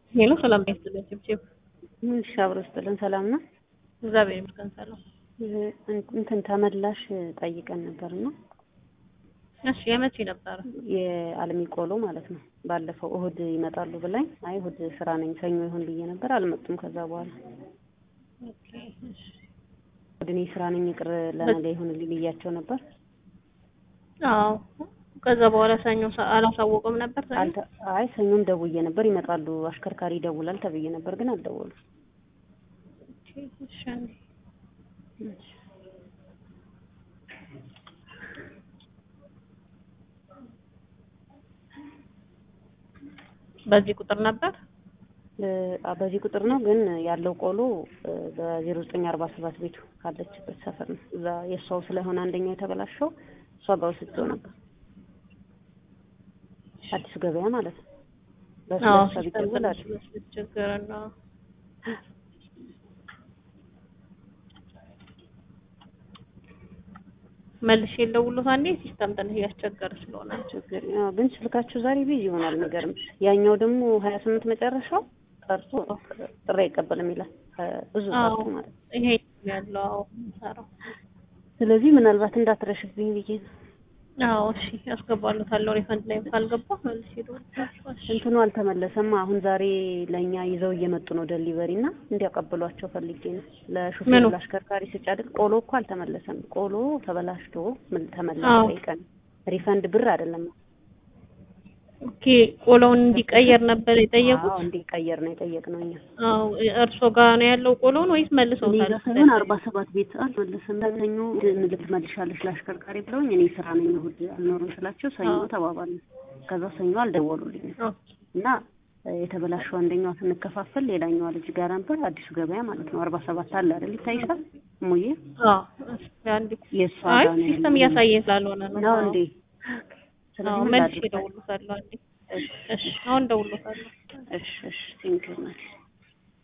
ሄሎ ሰላም ነው ይስጥልኝ። ጭብጭብ እሺ አብሮ ይስጥልን። ሰላም ነው። እግዚአብሔር ይመስገን ሰላም። እንትን ተመላሽ ጠይቀን ነበር እና እሺ የመቼ ነበረ? የአልሚ ቆሎ ማለት ነው። ባለፈው እሁድ ይመጣሉ ብላኝ፣ አይ እሁድ ስራ ነኝ ሰኞ ይሁን ብዬ ነበር። አልመጡም። ከዛ በኋላ ኦኬ እሺ እሁድ እኔ ስራ ነኝ ይቅር ለነገ ይሁንልኝ ብያቸው ነበር። አዎ ከዛ በኋላ ሰኞ ሰ- አላሳወቁም ነበር ሰኞ? አልተ- አይ ሰኞም ደውዬ ነበር ይመጣሉ፣ አሽከርካሪ ይደውላል ተብዬ ነበር፣ ግን አልደወሉም። ኦኬ እሺ አንዴ በዚህ ቁጥር ነበር? እ- በዚህ ቁጥር ነው ግን ያለው ቆሎ በዜሮ ዘጠኝ አርባ ሰባት ቤቱ ካለችበት ሰፈር ነው። እዛ የእሷው ስለሆነ አንደኛው የተበላሸው እሷ ጋር ወስጄው ነበር። አዲሱ ገበያ ማለት ነው። በሱ አዎ ለእሷ ቢደውል አለ። ችግር ነው። መልሼ ልደውልሎት አንዴ ሲስተም ትንሽ እያስቸገረ ስለሆነ ችግር ያው ግን ስልካችሁ ዛሬ ቢዚ ይሆናል። የሚገርም ያኛው ደግሞ ሀያ ስምንት መጨረሻው ቀርቶ ጥሪ አይቀበልም ይላል ብዙ አዎ ቀርቶ ማለት ነው። ይሄ ያለው አዎ የምሰራው ስለዚህ ምናልባት እንዳትረሽብኝ ብዬ ነው። አዎ እሺ ያስገባሉታለሁ ሪፈንድ ላይ ካልገባ መልሼ እደውልላችኋለሁ እሺ እንትኑ አልተመለሰም። አሁን ዛሬ ለእኛ ይዘው እየመጡ ነው ደሊቨሪ እና እንዲያቀብሏቸው ፈልጌ ነው። ለሹፌሩ ምኑ? ለአሽከርካሪ ስጫድል ቆሎ እኮ አልተመለሰም። ቆሎ ተበላሽቶ ምን ተመለሰ አዎ። ጠይቀን ሪፈንድ ብር አይደለም። ኦኬ ቆሎውን እንዲቀየር ነበር የጠየቁት አዎ እንዲቀየር ነው የጠየቅነው እኛ። አዎ እርሶ ጋር ነው ያለው ቆሎውን ወይስ እኔ መልሰውታል ጋር ሳይሆን አርባ ሰባት ቤት አልመለስም። ሰኞ ልክ መልሻለሽ ለአሽከርካሪ ብለውኝ እኔ ስራ ነኝ እሑድ አልኖርም ስላቸው ሰኞ አዎ። ተባባልን። ከዛ ሰኞ አልደወሉልኝም ኦኬ እና እ፣ የተበላሸው አንደኛዋ ስንከፋፈል ሌላኛዋ ልጅ ጋር ነበር አዲሱ ገበያ ማለት ነው። አርባ ሰባት አለ አይደል ይታይሻል ሙዬ አዎ እስኪ አንዴ የእሷ አይ ጋር ነው ሲስተም ያለው። እያሳየኝ ስላልሆነ ነው ነው አዎ እንዴ? አዎ ስለዚህ ምን መልሼ ላድርግ? እደውልሎታለሁ አንዴ እሺ አሁን እደውልሎታለሁ እሺ እሺ ቴንኪው ናት